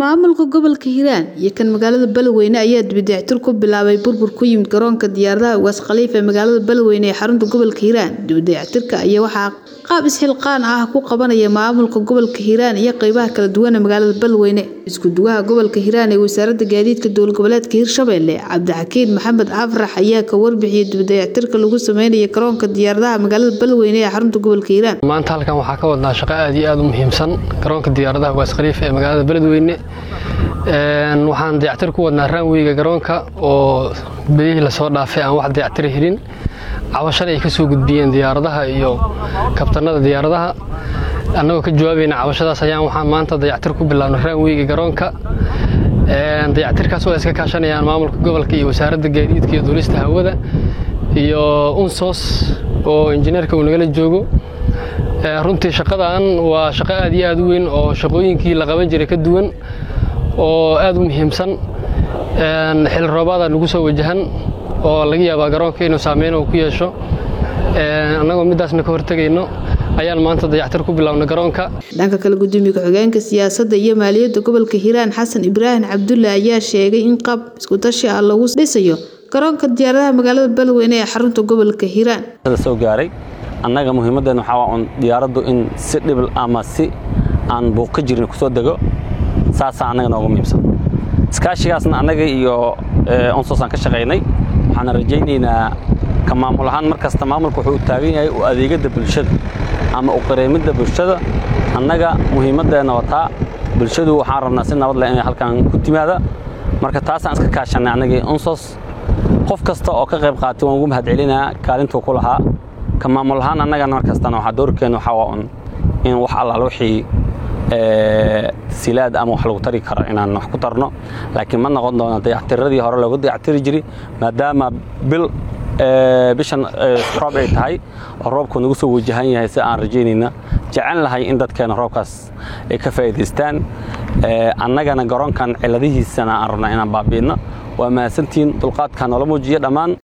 Maamulka gobolka Hiiraan iyo kan magaalada Beledweyne ayaa dibadayactir ku bilaabay burbur ku yimid garoonka diyaaradaha Ugaas Khalifa ee magaalada Beledweyne ee xarunta gobolka Hiiraan. Dibadayactirka ayaa waxaa qaab isxilqaan ah ku qabanaya maamulka gobolka Hiiraan iyo qaybaha kala duwan ee magaalada Beledweyne. Isku duwaha gobolka Hiiraan ee wasaaradda gaadiidka dowlad goboleedka Hiirshabelle Cabdixakiin Maxamed Afrax ayaa ka warbixiyay dibadayactirka lagu sameynayo garoonka diyaaradaha magaalada Beledweyne ee xarunta gobolka Hiiraan. maanta halkan waxaa ka wadnaa shaqo aad iyo aad u muhiimsan garoonka diyaaradaha Ugaas Khalifa ee magaalada Beledweyne Een, waxaan dayactir ku wadnaa raanweyga garoonka oo bilihii lasoo dhaafay aan wax dayactir helin cabashan ay ka soo gudbiyeen diyaaradaha iyo kabtanada diyaaradaha annagoo ka jawaabayna cabashadaas ayaan waxaan maanta dayactir ku bilaabnay raanweyga garoonka Een, dayactirkaas oo ay iska kaashanayaan maamulka gobolka iyo wasaaradda gaadiidka iyo duulista hawada iyo unsos oo injineerka uu nagala joogo Ee, runtii shaqadan waa shaqo aad iyo aad u weyn oo shaqooyinkii la qaban jiray ka duwan oo aad u muhiimsan Een, xilli roobaada nagu soo wajahan oo laga yaabaa garoonka inuu saameyn uu ku yeesho Een, annagoo midaasna ka hortegayno ayaan maanta dayactir ku bilaabnay garoonka dhanka kale gudoomiye ku-xigeenka siyaasadda iyo maaliyadda gobolka Hiiraan Xasan Ibraahim Cabdulle ayaa sheegay in qaab isku tashi ah lagu dhisayo garoonka diyaaradaha magaalada Beledweyne ee xarunta gobolka Hiiraan. soo gaaray annaga muhiimaddeena waxaa waa un diyaaraddu in si dhibil ama si aan buuq ka jirin ku soo dego saasaa annaga nooga muhiimsan iskaashigaasna annaga iyo onsosaan ka shaqaynay waxaana rajaynaynaa ka maamul ahaan mar kasta maamulku wuxuu u taagan yahay u adeegidda bulshada ama u qareemidda bulshada annaga muhiimaddeenna wataa bulshadu waxaan rabnaa si nabad leh inay halkan ku timaada marka taasaan iska kaashannay annagii onsos qof kasta oo ka qayb qaatay waan ugu mahadcelinaa kaalintuu ku lahaa ka maamul ahaan annagana mar kastana waxaa doorkeenu waxaa waa un in wax allaal wixii silaad ama wax lagu tari karo inaan wax ku tarno laakiin ma noqon doono dayactiradii hore loogu dayactiri jiray maadaama bil bishan roob ay tahay oo roobku nagu soo wajahan yahay si aan rajaynayna jecel lahay in dadkeena roobkaas ay ka faa'iidaystaan annagana garoonkan ciladihiisana aan rabnaa inaan baabi'ino waa mahadsantihiin dulqaadkaa noola muujiya dhammaan